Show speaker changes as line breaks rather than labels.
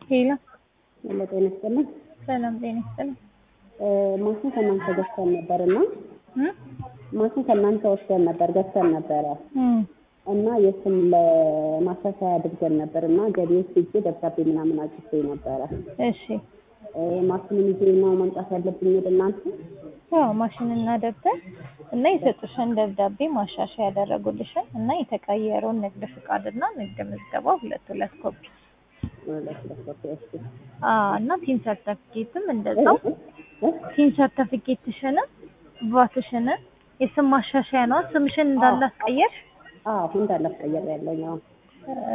ሄሎ
ሄሎ ጤና ይስጥልኝ።
ሰላም ጤና ይስጥልኝ።
ማሽን ከእናንተ ገዝተን ነበር እና
እም?
ማሽን ከእናንተ ወስደን ነበር ገዝተን ነበረ
እም።
እና የስም ለማሻሻያ አድርገን ነበር እና ገቢዎች ሄጄ ደብዳቤ ምናምን አጭቼ ነበረ።
እሺ
ማሽኑን ይዤ ነው መምጣት ያለብኝ ወደ እናንተ?
ያው ማሽንና ደብተር እና የሰጡሽን ደብዳቤ ማሻሻያ ያደረጉልሽን እና የተቀየረውን ንግድ ፍቃድና ንግድ ምዝገባ ሁለት ሁለት ኮፒ
ሁለት ሁለት ኮፒ እሺ።
አዎ እና ቲን ሰርተፊኬትም እንደዛው
እ?
ቲን ሰርተፊኬትሽንም ቫትሽንን የስም ማሻሻያ ነው ስምሽን እንዳላስቀየርሽ
አዎ እንዳላስቀየር ያለኝ አዎ